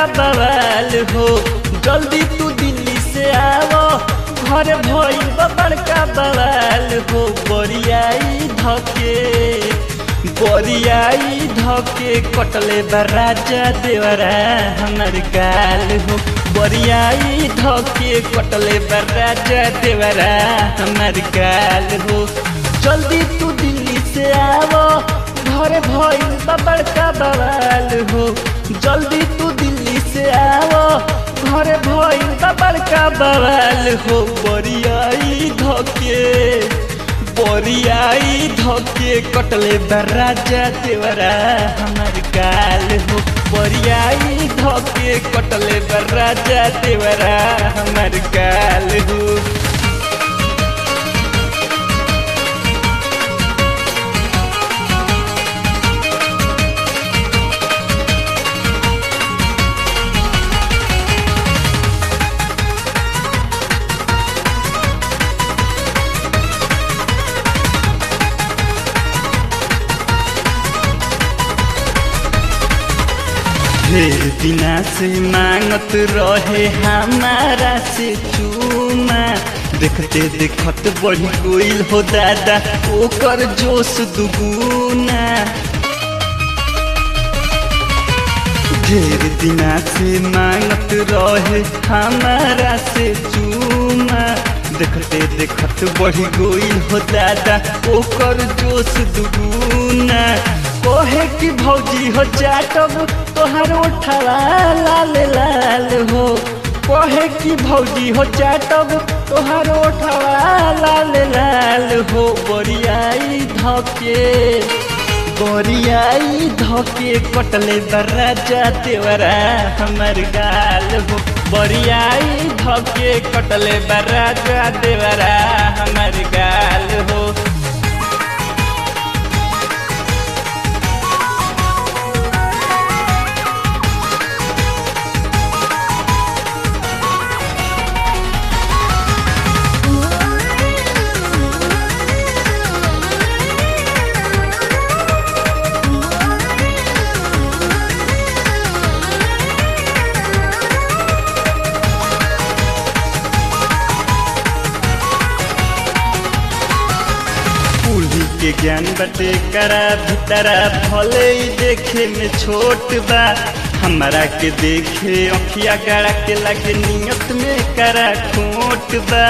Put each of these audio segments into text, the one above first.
बवाल हो जल्दी तू दिल्ली से आवो घर भइल बा बड़का बवाल हो बरियाई धके बरियाई धके कटले बा राजा देवरा हमर गाल हो बरियाई धके कटले बा राजा देवरा हमर गाल हो जल्दी तू दिल्ली से आवो घर भइल बा बड़का बवाल हो जल्दी तू दिल्ली से आवो घर भइल बा बड़का बवाल हो बरियाई धके बरियाई धके कटले बा राजा देवरा हमर गाल हो बरियाई धके कटले बा राजा देवरा हमर गाल हो ढेर दिना से मांगत रहे हमारा से चूमा देखते देखत बढ़ी गोइल हो दादा ओकर जोश दुगुना ढेर दिना से मांगत रहे हमारा से चूमा देखते देखत बढ़ी गोइल हो दादा ओकर जोश दुगुना कोहे की भौजी हो चाटब तोहर उठवा लाल लाल हो कोहे की भौजी हो चाटब तोहर उठवा लाल लाल हो बरियाई धके बरियाई धके कटले बराजा देवरा हमर गाल हो बरियाई धके कटले बराजा देवरा हमर गाल हो कुली के ज्ञान बटे करा भीतरा भले ही देखे में छोट बा हमारा के देखे अखिया गड़ा के लगे नियत में करा खोट बा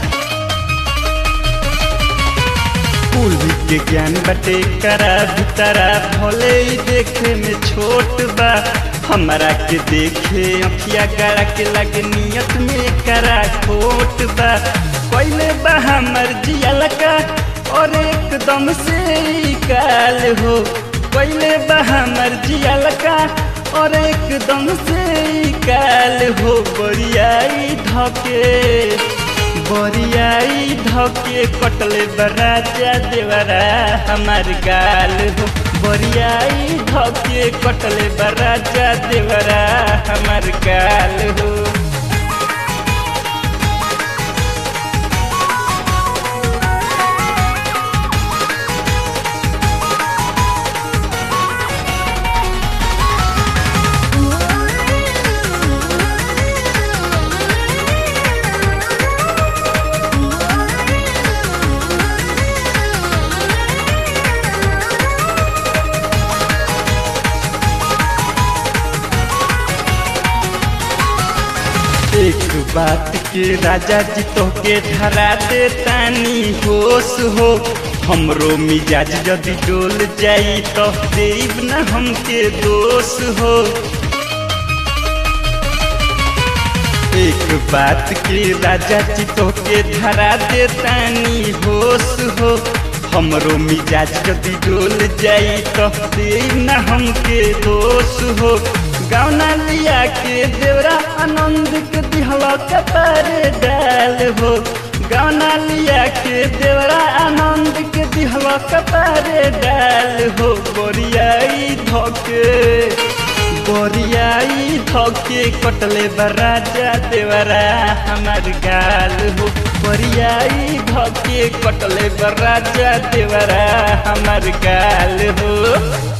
कुली के ज्ञान बटे करा भीतरा भले ही देखे में छोट बा हमारा के देखे अखिया गड़ा के लगे नियत में करा खोट बा पहले बा हमर जिया का और एकदम से ही काल हो पहले बा हमर जिया का और एकदम से ही काल हो बरियाई धके बरियाई धके कटले बराजा देवरा हमार गाल हो बरियाई धके कटले बराजा देवरा हमार गाल हो एक बात के राजा जी तो के धरा दे तानी होश हो हमरो मिजाज यदि डोल जाई तो देव न हमके दोष हो एक बात के राजा जी तो के धरा दे तानी होश हो हमरो मिजाज यदि डोल जाई तो देव न हमके दोष हो गौना लिया के देवरा आनंद के दिहला कपार डाल हो गौना लिया के देवरा आनंद के दिहला कपार डाल हो बोरियाई धोके बोरियाई धोके कटले बराजा देवरा हमार गाल हो बोरियाई धोके कटले बराजा देवरा हमार गाल हो